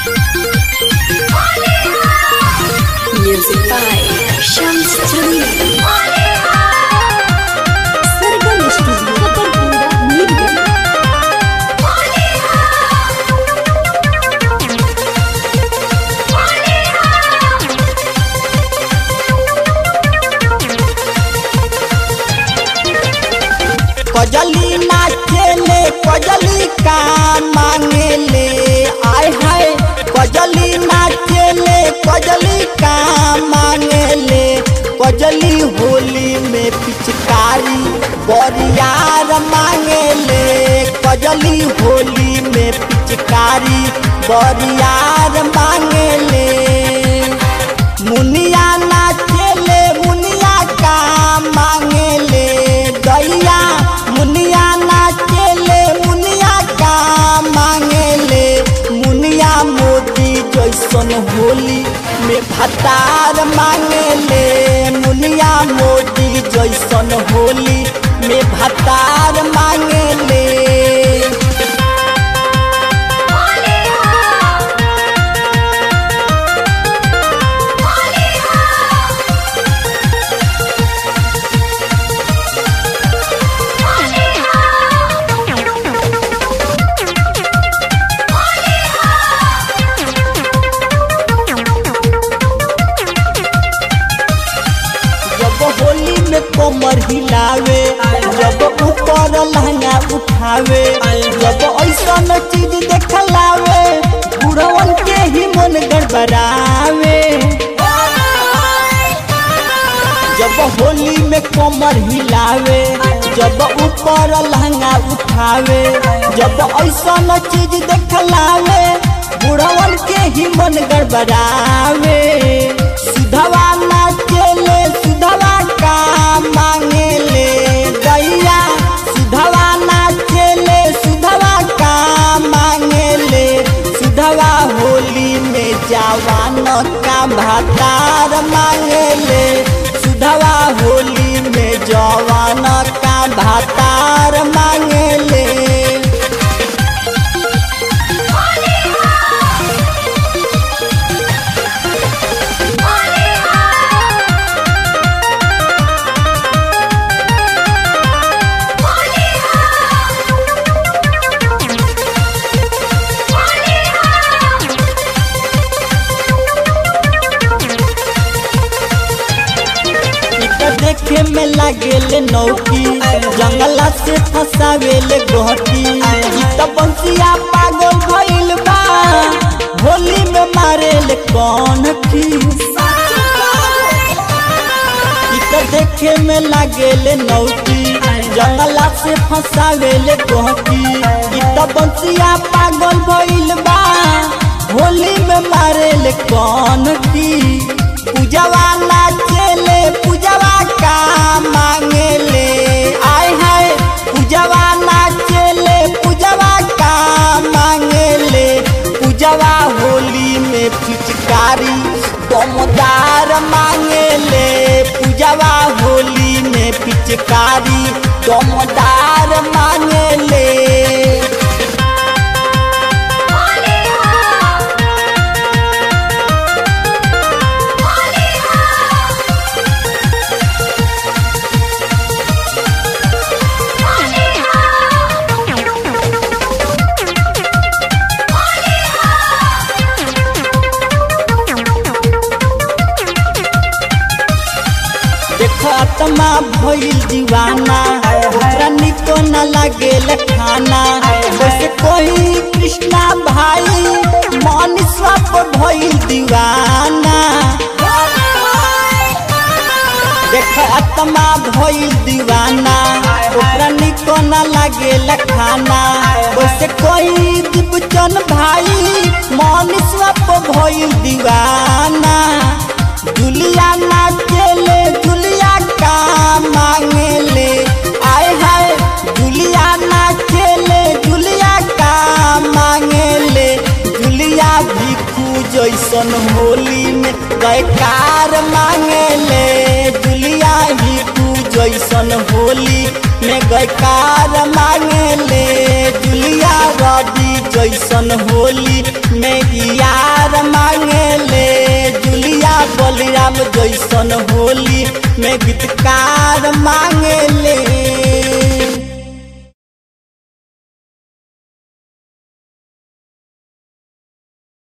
Music by Shams Jamil. Sargam Studio, Katarpura, Mirgam. कजली नाचेले कजली का मांगेले आय हाय कजली नाचेले कजली का मांगेले कजली होली में पिचकारी बरियार मांगेले कजली होली में पिचकारी बरियार मांगेले मुनिया नाचेले मुनिया का मांगेले दैया मुनिया नाचेले मुनिया का मांगेले मुनिया मोदी जैसन होली में भतार मांगेले मुनिया मोदी जैसन होली में भतार मांगेले जब होली में कोमर हिलावे जब ऊपर लहंगा उठावे जब ऐसा चीज देखलावे बुढ़वन के ही मन गड़बड़ावे जब होली में कोमर हिलावे जब ऊपर लहंगा उठावे जब ऐसा चीज देखलावे बुढ़वन के ही मन गड़बड़ावे सुधवा नाचेले सुधवा का मांगेले दैया सुधवा नाचेले सुधवा का मांगेले सुधवा होली में जवान का भातार मांगेले सुधवा होली में जवान का भातार मांगेले इतना देखे में लागेले नौकी जंगला से फसावेले गोहटी ई त बंसिया पागल भइल बा होली में मारेले कौन की ई त देखे में लागेले नौकी जंगला से फसावेले गोहटी ई त बंसिया पागल भइल बा होली में मारेले कौन की पूजवा नाचेले पूजवा का मांगेले आय हाय पूजवा नाचेले पूजवा का मांगेले पूजवा होली में पिचकारी दमदार मांगेले पूजवा होली में पिचकारी दमदार मांगेले देखो आत्मा भइल दीवाना ओकरा निको न लागेल खाना वैसे कोई कृष्णा भाई मन स्वाप भइल दीवाना देखो आत्मा भइल दीवाना ओकरा निको न लागेल खाना वैसे कोई दीपचन भाई मन स्वाप भइल दीवाना जुलिया नाचेले जुलिया का मांगेले आय हाय जुलिया नाचेले जुलिया का मांगेले जुलिया भिखू जैसन होली में गयकार मांगेले जुलिया भिखू जैसन होली में गयकार मांगेले जुलिया रवि जैसन होली में यार श्याम जैसन होली में गीतकार मांगेले